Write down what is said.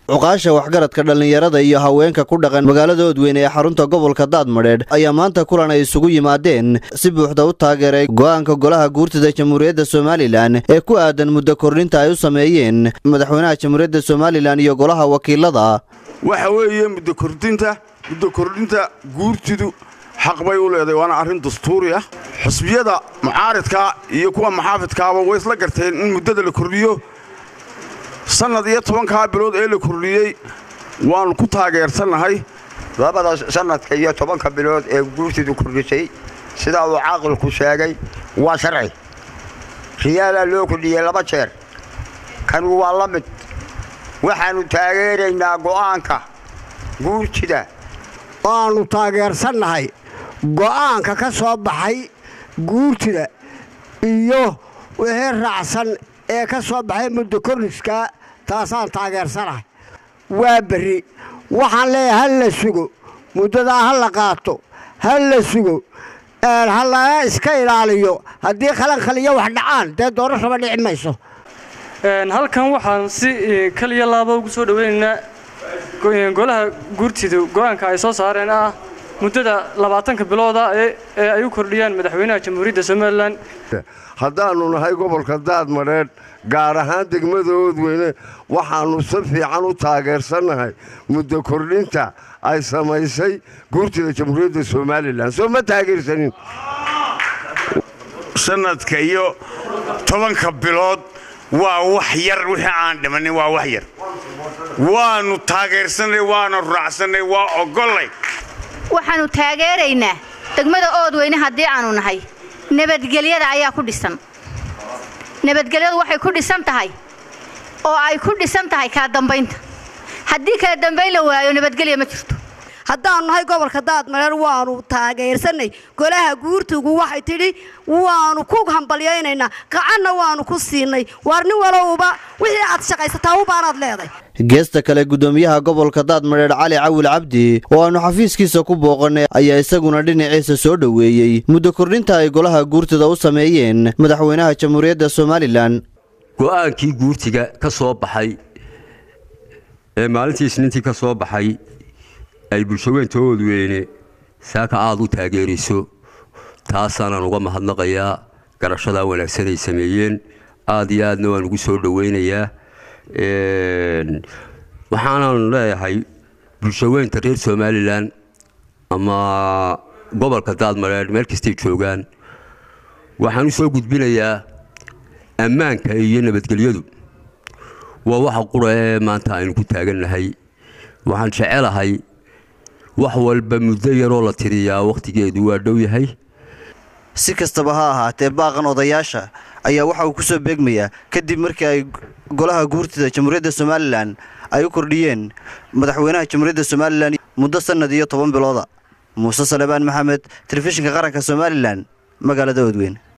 cuqaasha waxgaradka dhallinyarada iyo haweenka ku dhaqan magaalada oodweyne ee xarunta gobolka daadmadheedh ayaa maanta kulan ay isugu yimaadeen si buuxda u taageeray go'aanka golaha guurtida jamhuuriyadda somalilan ee ku aadan muddo kordhinta ay u sameeyeen madaxweynaha jamhuuriyadda somalilan iyo golaha wakiilada waxa weeye muddo kordhinta muddo kordhinta guurtidu xaq bay u leedahay waana arrin dastuuri ah xusbiyada mucaaridka iyo kuwa maxaafidkaaba way isla garteen in muddada la kordhiyo sannad iyo tobankaa bilood ee la kordhiyey waannu ku taageersannahay labada sannadka iyo tobanka bilood ee guurtidu kordhisay sidaa uu caaqilku sheegay waa sharci riyaalaa loo kordhiyey laba jeer kanu waa la mid waxaannu taageeraynaa go'aanka guurtida waannu taageersannahay go'aanka ka soo baxay guurtida iyo wixii raacsan ee ka soo baxay muddo korriska taasaan taageersanahay waa berri waxaan leeyahay ha la sugo muddadaa ha la qaato ha la sugo ha laga iska ilaaliyo haddii khalankhaliyo wax dhacaan dee doorashaba dhici mayso halkan waxaan si kaliya laaba ugu soo dhoweynaynaa golaha guurtidu go'aanka ay soo saareen ah muddada labaatanka bilooda ee ay u kordhiyaan madaxweynaha jamhuuriyadda somalilan haddaannu nahay gobolka daadmadheedh gaar ahaan degmada oodweyne waxaannu si fiican u taageersannahay muddo kordhinta ay samaysay guurtida jamhuuriyadda somalilan soo ma taageersanin sannadka iyo tobanka bilood waa wax yar wixii aan dhimannin waa wax yar waannu taageersannay waana raacsannay waa ogollay waxaannu taageeraynaa degmada oodweyne haddii aanu nahay nabadgelyada ayaa ku dhisan nabadgelyadu waxay ku dhisan tahay oo ay ku dhisan tahay kala dambaynta haddii kala dambayn la waayo nabadgelya ma jirto haddaannu nahay gobolka daadmareer waannu taageersannay golaha guurtugu waxay tidhi waannu ku hambalyaynaynaa gacanna waannu ku siinay waar nin walowba wixii aad shaqaysataa ubaanaad leeday geesta kale guddoomiyaha gobolka daadmadheedh cali cawil cabdi oo aannu xafiiskiisa ku booqannay ayaa isaguna dhinaciisa soo dhoweeyey muddo kordhinta ay golaha guurtida u sameeyeen madaxweynaha jamhuuriyadda somalilan go'aankii guurtiga ka soo baxay ee maalintii isniintii ka soo baxay ay bulshaweynta oodweyne saaka aad u taageerayso taasaanaan uga mahadnaqayaa garashadaa wanaagsan ay sameeyeen aad iyo aadna waan ugu soo dhoweynayaa waxaanan leeyahay bulshaweynta reer somalilan ama gobolka daadmareer meel kastay joogaan waxaan u soo gudbinayaa ammaanka iyo nabadgelyadu waa waxa qura ee maanta aynu ku taagannahay waxaan jecelahay wax walba muddo yaroo la tiriyaa wakhtigeedu waa dhow yahay si kastaba ha ahaatee baaqan odayaasha ayaa waxa uu ku soo beegmayaa kadib markii ay golaha guurtida jamhuuriyadda somalilan ay u kordhiyeen madaxweynaha jamhuuriyadda somalilan muddo sannad iyo toban bilooda muuse salebaan maxamed telefishinka qaranka somalilan magaalada oodweyn